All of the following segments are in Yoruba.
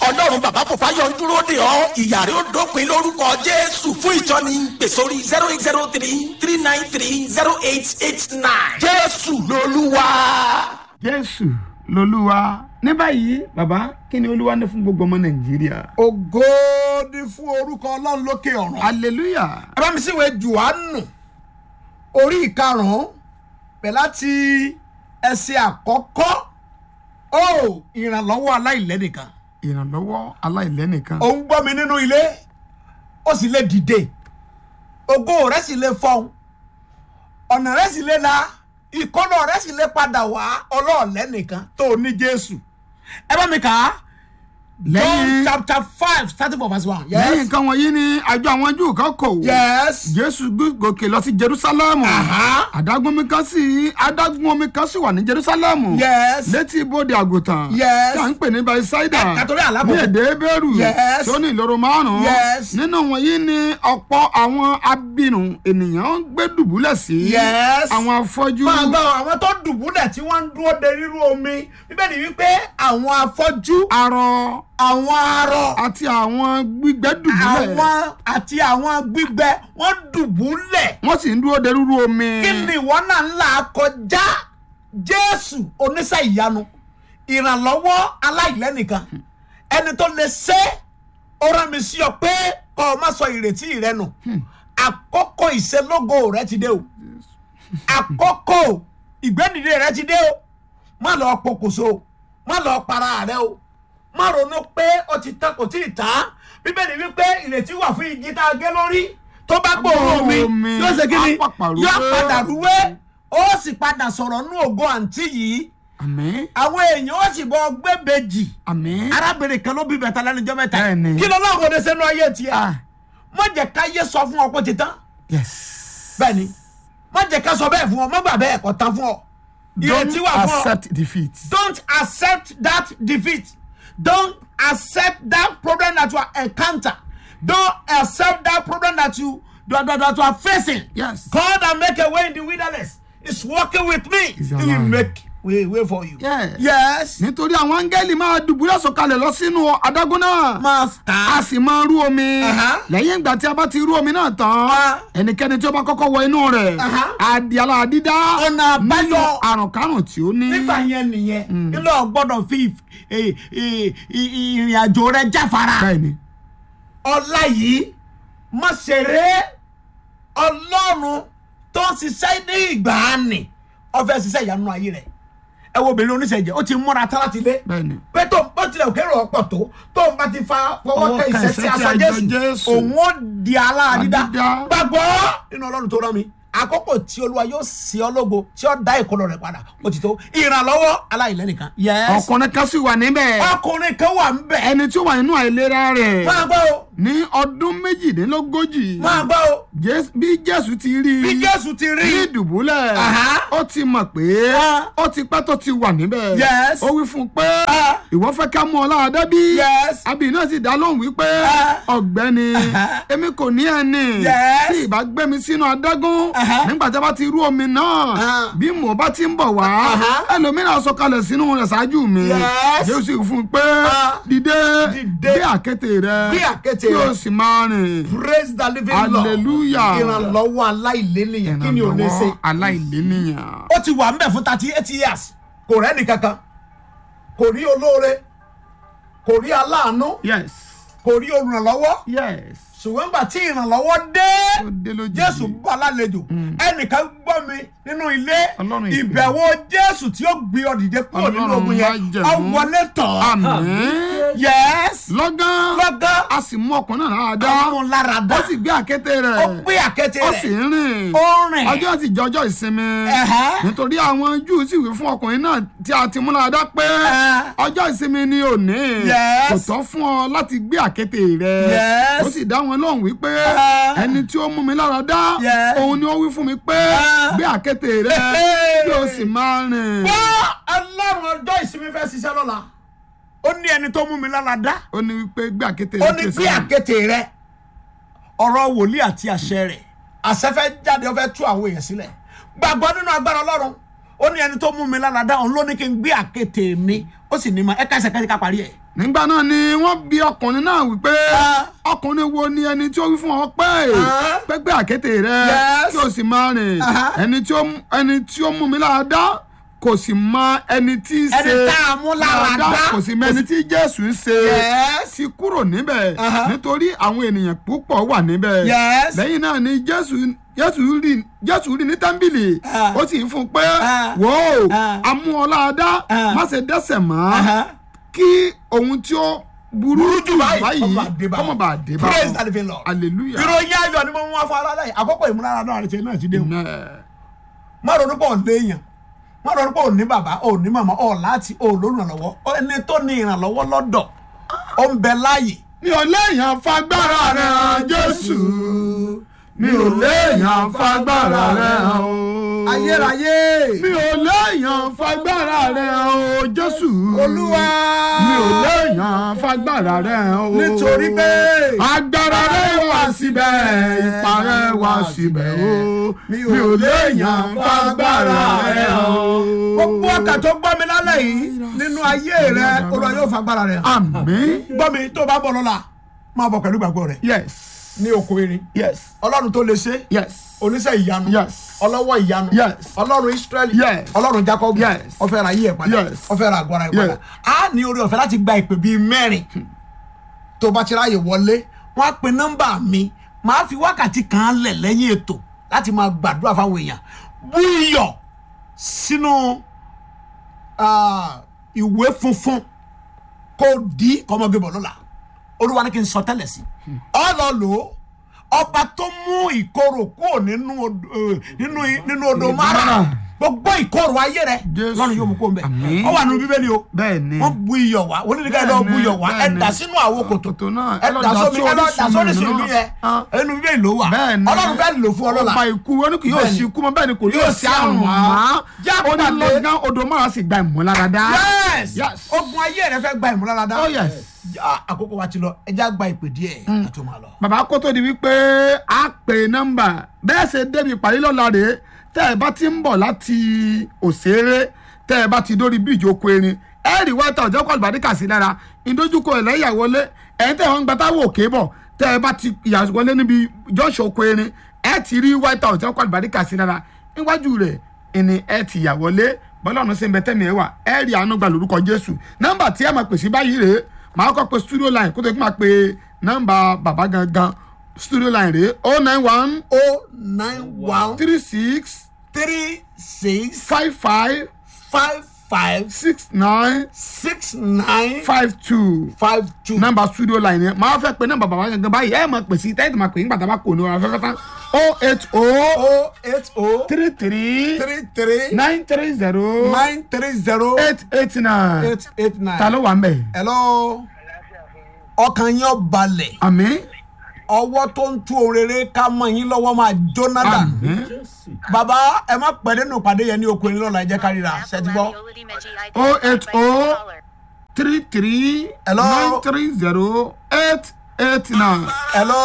ọlọ́run bàbá fòfáyọ̀ ń dúró dè ọ́ ìyá rẹ̀ ó dópin lórúkọ jésù fún ìtọ́ni pè sórí zero eight zero three three nine three zero eight eight nine jésù lolúwa. jésù lolúwa ní báyìí bàbá kí ni olúwa ní fún gbogbo ọmọ nàìjíríà. ògo ni fún orúkọ ọlọ́run lókè ọ̀run. hallelujah. ẹ bá mi sí ìwé jùwánù orí ìkarùn-ún bẹ̀ láti ẹsẹ̀ àkọ́kọ́ ó ìrànlọ́wọ́ aláìlẹ́nìkan ìrànlọ́wọ́ aláìlẹ́nìkan. ò ń gbọ́ mi nínú ilé ó sì lè dìde ògo rẹ̀ sì lè fọ́n ọ̀nà rẹ̀ sì lè la ìkọ́nà rẹ̀ sì lè padà wá ọlọ́ọ̀lẹ́nìkan tó o ní jésù ẹ bá mi kà á John lẹ́yìn chapter five starting from verse one. lẹ́yìn yes nǹkan wọ̀nyí ni àjọ àwọn júù kan kò wò. yes jésù gòkè lọ sí jerusalem. Aha. adágún omi kan sì adágún omi kan sì wà ní jerusalem. yes létí ibodè àgùntàn. Yes. tí a ń pè ní baisaida. Ẹ, kàtórí àlábò. ní èdè ebéèrú. Yes. tí ó ní ìloro márùn-ún. Yes. nínú wọ̀nyí ni ọ̀pọ̀ àwọn abirùn ènìyàn ń gbé dùbúlẹ̀ sí. Yes. àwọn afọ́jú. máa gbọ́ àwọn tó dùbúlẹ̀ tí wọ́n ń dúró de rírú omi bíbélì wípé àwọn afọ́jú arọ àwọn arọ àti àwọn gbígbẹ́ dùbúlẹ̀. àwọn àti àwọn gbígbẹ wọ́n dùbúlẹ̀ wọ́n sì ń dúró de rúru omi. kí ni ìwọ náà ń là kọjá jésù oníṣẹ́ ìyanu ìrànlọ́wọ́ aláìlẹ́nìkan ẹni tó lè ṣe ó rán mi sí ọ pé kọ́ ọ má sọ ìrètí rẹ nù àkókò ìṣelógo rẹ ti dé o àkókò ìgbẹ́dìde rẹ ti dé o má lọ pokùnso o má lọ para rẹ o má ronú pé ó ti tán kò tí ì tán bíbélì wípé ìrètí wà fún igi tá a gé lórí tó bá gbòòrò omi Omi, yóò ṣe kí ni á pàpà rúwé. yóò padà rúwé ó sì padà sọ̀rọ̀ nú ògo àǹtí yìí àmín àwọn èèyàn ó sì bọ gbẹ́bẹ́jì àmín. arábìnrin kan ló bí bẹ̀tà lẹ́nujọ́ mẹ́ta Bẹ́ẹ̀ni. kí ló lọ́wọ́ kò dé sẹ́nu ayé tiẹ̀ ah má jẹ́ ká yé sọ fún ọ pé ti tán yes. bẹ́ẹ̀ ni má jẹ́ ká sọ bẹ́ẹ̀ fún ọ má gbà bẹ́ẹ̀ kọ́ tán fún ọ ìrètí don't wà fún ọ accept defeat. don't accept that defeat don't accept that problem that you are encounter don't accept that problem that you that, that, that you are facing yes. God and make a way in the wilderness is working with me He's he will alive. make way way for you Yes. yes nítorí àwọn áńgẹ́lì máa dùbúlẹ̀ sọ̀kalẹ̀ lọ sínú adágún náà. master a sì máa rú omi. Aha. lẹ́yìn ìgbà tí a bá ti rú omi náà tán. Ah. ẹnikẹ́ni tí ó bá kọ́kọ́ wọ inú rẹ̀. Aha. adi aláàdídá. Ọ̀nà àbáyọ. nínú àrùn kárùn tí ó ní. nígbà yẹn nìyẹn ilé ọgbọ́dọ̀ fi eh, eh, i- ìrìn àjò rẹ jáfara bẹ́ẹ̀ni. ọlá yìí má ṣeré ọlọ́run tó ń ṣiṣẹ́ ní ìgbàanì ọfẹ́ ṣiṣẹ́ ìyanu ayé rẹ̀ ẹ wo obìnrin oníṣẹ́jẹ́ ó ti múra tán láti lé bẹ́ẹ̀ni. pé tó bó tilẹ̀ òkèrè ọ̀pọ̀ tó tó ń bá ti fa fọwọ́ Ọwọ́ kẹ kan ìṣẹ́ sí ìṣẹ́ tí aṣọ aṣọ jésù Jésù. òun ó di aláàdídá Àdídá. gbàgbọ́ nínú ọlọ́run tó rán mi àkókò tí olúwa yóò sí ọ lógo tí ó dá ìkọlọ rẹ padà ó ti tó ìrànlọ́wọ́ aláìlẹ́nìkan. yes ọkùnrin kan sì wà níbẹ̀. ọkùnrin kan wà ń bẹ̀. ẹni tí ó wà nínú àìlera rẹ̀. máa gbọ́ o ní ọdún méjìdínlógójì. máa gbọ́ o Jés- bí jésù ti rí i. bí jésù ti rí ní ìdùbúlẹ̀. Aha. ó ti mọ̀ pé Ah. ó ti pẹ́ tó ti wà níbẹ̀. Yes. ó wí fún un pé Ah. ìwọ fẹ́ ká mú ọ láàdá bí. Yes. àbí náà sì dá lóhùn wípé Ah. ọ̀gbẹ́ni Aha. èmi kò ní ẹni Yes. tí ìbá gbé mi sínú adágún Aha. nígbà tí a bá ti rú omi náà Ah. bí mo bá ti ń bọ̀ wá Aha. ẹlòmíràn sọ̀kalẹ̀ sínú rẹ̀ ṣáájú mi Yes. jésù sì fún un pé Ah. dìde Dìde. gbé àkéte rẹ Gbé àkéte kí rẹ. o sì máa rìn praise the living lord Hallelujah. ìrànlọ́wọ́ aláìlẹ́nìyàn kí ni ò lè ṣe. ìrànlọ́wọ́ aláìlénìyàn. ó ti wà ń bẹ̀ fún thirty eight years kò rẹ́ni kankan kò rí olóore kò rí aláàánú yes kò rí olùrànlọ́wọ́ yes ṣùgbọ́n gbà tí ìrànlọ́wọ́ dé ó dé lójijì. jésù bá lálejò ẹnìkan gbọ́ mi nínú ilé Ọlọ́run ìpè. ìbẹ̀wò jésù tí ó gbé ọ dìde kúrò nínú Ọlọ́run ogun yẹn májẹ̀mú. ọ wọlé tán àmín. yes lọ́gán lọ́gán a sì mú ọkùnrin náà dáadáa ọmọ lára dá ó sì gbé àkéte ó rẹ̀ gbé àkéte ó sì rẹ̀ ń rìn ó rìn ọjọ́ sì jọjọ́ ìsinmi Ẹ̀hẹ́. nítorí àwọn júù sì wí fún ọkùnrin náà tí a ti mú láradá pé Ẹ̀. ọjọ́ ìsinmi ni òní Yes. kò tọ́ fún ọ láti gbé àkéte rẹ̀ Yes. ó sì dá wọn lóhùn wípé Ẹ̀. ẹni tí ó mú mi láradá Yes. òun ni ó wí fún mi pé Ẹ̀. gbé àkéte rẹ̀ Hey. kí o sì máa rìn. wọ́n ọlọ́run ọjọ́ ìsinmi fẹ́ ṣiṣẹ́ lọ́la ó ní ẹni tó mú mi lára dá ó ní wípé gbé àkéte ó rẹ̀ ní kí o bí sì rìn. àkéte rẹ ọ̀rọ̀ wòlíì àti àṣẹ rẹ̀ àṣẹ fẹ́ jáde ó fẹ́ tú àwọn èèyàn sílẹ̀ gbàgbọ́ nínú agbára ọlọ́run ó ní ẹni tó mú mi lára dá òun ló ní kí n gbé àkéte mi ó sì ní ma ẹ ká ẹsẹ̀ kẹ́sì ká parí ẹ̀. nígbà náà ni wọ́n bi ọkùnrin náà wípé Ah. ọkùnrin wo ni ẹni tí ó wí fún ọ pé Ah. pẹ́pẹ́ àkété rẹ Yes. kí o sì máa rìn Aha. ẹni tí ó mú- ẹni tí ó mú mi lára dá kò sì mọ ẹni tí í ṣe Ẹni tá a mú lára dá. kò sì mọ ẹni tí jésù ń ṣe Yes. sì kúrò níbẹ̀ Aha. nítorí àwọn ènìyàn púpọ̀ wà níbẹ̀ Yes. lẹ́yìn náà ni jésù jésù rí jésù rí ní tẹ́ḿbìlì Ah. ó sì fún un pé Ah. wò ó Ah. amú ọ lára dá Ah. má ṣe dẹ́ṣẹ̀ mọ́ Aha. kí ohun tí ó burú Burú jù jù báyìí báyìí kọ́mọ bá dé bá kọ́mọ wọn. bá dé bá praise wọn. the living lord. hallelujah. ìròyìn ayọ̀ ni mo mú wá fún ara láyé àkọ́kọ́ ìmúlára náà àti náà ti dé o. Amen. má ronú pọ̀ léèyàn má ronú pọ̀ ní bàbá ò ní màmá ọ̀ láti ò lórúnàlọ́wọ́ ẹni tó ní ìrànlọ́wọ́ lọ́dọ̀ ó ń bẹ láàyè. mi ò léèyàn fagbára rẹ̀ hàn jésù mi ò léèyàn fagbára rẹ̀ hàn o. ayérayé mi ò léèyàn fagbára rẹ̀ hàn o jésù. olúwa mi ò léèyàn fagbára rẹ̀ hàn o. nítorí pé agbára rẹ̀ wá síbẹ̀ ipa rẹ̀ wá síbẹ̀ o. mi ò léèyàn fagbára rẹ̀ hàn o. gbogbo ọkà tó gbọ́ mi lálẹ́ yìí nínú ayé rẹ olúwa yóò fagbára rẹ. àmín. gbọ́ mi tó bá bọ̀ lọ́la máa bọ̀ pẹ̀lú ìgbàgbọ́ rẹ yes ní oko erin yes ọlọ́run tó lè ṣe yes oníṣẹ́ ìyanu Yes. ọlọ́wọ́ ìyanu Yes. ọlọ́run israẹli Yes. ọlọ́run jacob Yes. ọfẹ́ ra yí ẹ̀ padà Yes. ọfẹ́ ra àgọ́ ara ẹ̀ padà Yes. á ní orí ọ̀fẹ́ láti gba ìpè bíi mẹ́rin tó bá ti ráyè wọlé wọ́n á pe nọ́mbà mi màá fi wákàtí kan lẹ̀ lẹ́yìn ètò láti máa gbàdúrà fáwọn èèyàn bú iyọ̀ sínú ah, ìwé funfun kó di kọ́mọgbé bọ̀ lọ́la olúwa ní kí n sọ tẹ́lẹ̀ sí ọ lọ lò ó ọba tó mú ìkorò kúrò nínú odò eh, nínú nínú odò mara Mara. gbogbo ìkorò ayé rẹ Jésù. lọ́run yóò mú kó mbẹ́ Àmín. ọ wà nínú bíbélì o bẹ́ẹ̀ ni. wọ́n bu iyọ̀ wá onídìgá ẹ̀ lọ́ọ́ bu iyọ̀ wá ẹ̀ Bẹ́ẹ̀ ni. dà sínú àwo kòtò kòtò náà ẹ̀ dà sómi ẹ̀ lọ́ọ́ dà sórí sùnmí yẹn Ah. ẹnu bíbélì ló wà bẹ́ẹ̀ ni ọlọ́run fẹ́ lò fún ọlọ́la ọba ikú wọn ni kì yóò Bẹ́ẹ̀ ni. sí ikú mọ́ bẹ́ẹ̀ ni kò Yóò yóò sí sí àrùn àrùn mọ́ mọ́. Já ó ní pàdé. lọ́gán odò máa sì gba ìmúláradá. yes Yes. ogun ayé rẹ fẹ́ gba ìmúláradá oh yes. Ah, àkókò wa ti lọ ẹ já gba ìpè díẹ̀ ká tó máa lọ. bàbá kó tó di wípé a pè nọ́mbà bẹ́ẹ̀ ṣe débi ìpàdé lọ́la rèé tẹ́ ẹ bá ti ń bọ̀ láti òṣèré tẹ́ ẹ bá ti dórí bíríìjì oko erin ẹ rí wáìtà ọjọ́ kọ́ àlùbáríkà sí lára ìdójúkọ ẹ̀ lẹ́yà wọlé ẹ̀yin tẹ́ wọ́n ń gba táwọn òkè bọ̀ tẹ́ ẹ bá ti yà wọlé níbi jọ́ọ̀ṣì oko erin ẹ ti rí wáìtà ọjọ́ kọ́ àlùbáríkà sí lára níwájú rẹ̀ ìní ẹ ti yà wọlé bọ́lọ́run ṣe ń bẹ tẹ́mi ẹ wà ẹ rí àánú gbà lórúkọ jésù nọ́mbà tí ẹ máa pèsè báyìí rèé màá kọ́ pe studio line kó tó kí n máa pe nọ́mbà bàbá gangan studio line rèé oh nine one o nine one three six three six five five five five six nine six nine five two five two. nọ́mbà studio line yẹn màá fẹ́ pe nọ́mbà bàbá gangan báyìí ẹ máa pèsè tẹ́tí máa pè nígbà tá a bá kò ní ọ̀rọ̀ afẹ́fẹ́ tán oh eight oh o eight o three three three three nine three zero nine three zero eight eight nine eight eight nine. ta ló wà ń bẹ̀ hello ọkàn yín ó balẹ̀ àmín ọwọ́ tó ń tú orere ká mọ́ yín lọ́wọ́ máa jóná dànù. àmín bàbá ẹ má pẹ́ nínú ìpàdé yẹn ní oko yín lọ́la ẹ jẹ́ ká ríra ṣẹ́tí gbọ́. oh eight oh three three Hello? nine three zero eight eight nine hello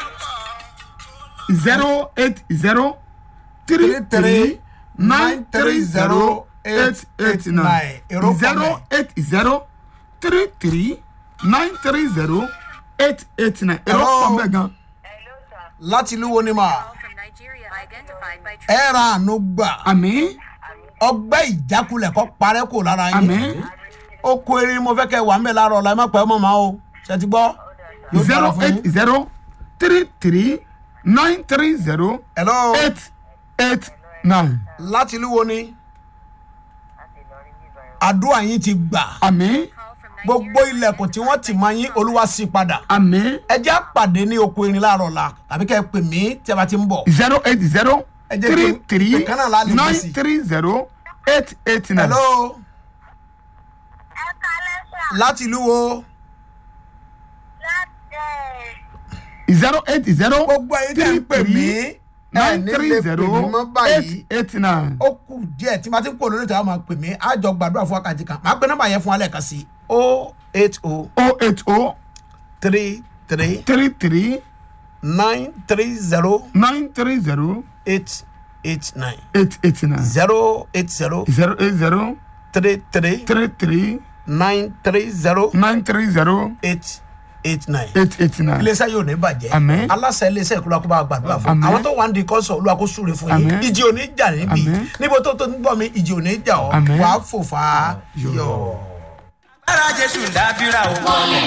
zero eight zero three three nine three zero eight eight nine Èrò pọ̀ zero bẹ́ẹ̀. eight zero three three nine three zero eight eight nine èrò Hello? pọ̀ bẹ́ẹ̀ gan. láti ìlú wo ni mà from Nigeria identified by ẹ ra àánú gbà àmín ọgbẹ́ ìjákulẹ̀ kọ́ parẹ́ kò lára yín àmín oko erin mo fẹ́ kẹ́ wà ń bẹ̀ láàárọ̀ ọ̀la ẹ má pẹ́ ọmọ màá o ṣẹ́tí gbọ́. Yóò dára zero fún eight yín. zero three three nine three zero hello eight eight nine láti ìlú wo ni àdúrà yín ti gbà àmín call from gbogbo ilẹ̀kùn tí wọ́n ti máa yín olúwa sí padà àmín ẹ jẹ́ àpàdé ní oko erin láàárọ̀ ọ̀la tàbí kẹ́ ẹ pè mí tí ẹ bá ti ń bọ̀. zero eight zero Ẹ jẹ́ three kí- three ìkan náà la lè gbé sí. nine three zero eight eight nine. hello láti ìlú wo zero eight zero gbogbo ẹ̀yin tí ń pè mí ẹ nine ní three lè pè zero mí mọ́ báyìí eight eight nine. ó kù díẹ̀ tí màá ti ń pò lórí ìtàwọn máa pè mí àjọ gbàdúrà fún wákàtí kan màá pe nọ́mbà yẹn fún alẹ́ kan sí o eight o oh eight oh three three three three nine three zero nine three zero eight eight nine eight eight nine. zero eight zero zero eight zero three three three three nine three zero nine three zero eight eight nine eight eight nine. iléeṣẹ́ yóò ní bàjẹ́ Àmín. aláṣẹ iléeṣẹ́ ìkúlọ̀ kó bá wa gbàdúrà fún Àmín. àwọn tó wà ń di kọ́sọ̀ olúwa kó súre fún yín Àmín. ìjì ò ní jà níbí Àmín. níbo tó tó ń gbọ́ mi ìjì ò ní jà ọ́ Àmín. wàá fò fà á yọ. ara jésù dábìrà o.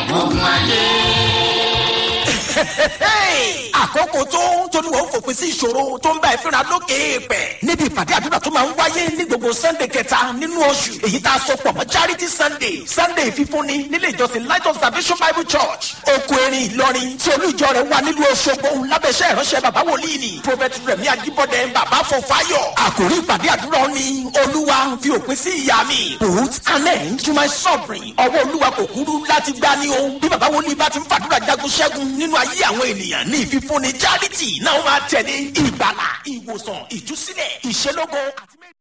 àkókò tó tóníwọ̀ ń fòpin sí ìṣòro tó ń bá ẹ fínra lókè èèpẹ̀ níbi ìpàdé àdúrà tó máa ń wáyé ní gbogbo sunday kẹta nínú oṣù èyí tá a sọ pọ̀ mọ́ charity sunday sunday fífúnni nílé ìjọsìn light of salvation bible church oko erin ìlọrin tí olú ìjọ rẹ̀ wà nílùú ọ̀ṣọ́gbó lábẹ́sẹ̀ ìránṣẹ́ bàbá wòlíì ni prophet rẹ̀mí ajíbọ̀dẹ̀ bàbá fọfáyọ̀ àkòrí ìpàdé àdúrà ni olúwa fi òpin sí ìyá mi put an end to my suffering ọwọ́ olúwa kò kúrú láti gbá ní o bí bàbá wòlíì bá ti ń fàdúrà jagun ṣẹ́gun nínú ayé àwọn ènìyàn ní ìfífúnni charity náà máa tẹ̀lé ìgbàlà ìwòsàn ìtúsílẹ̀ ìṣelógo àti.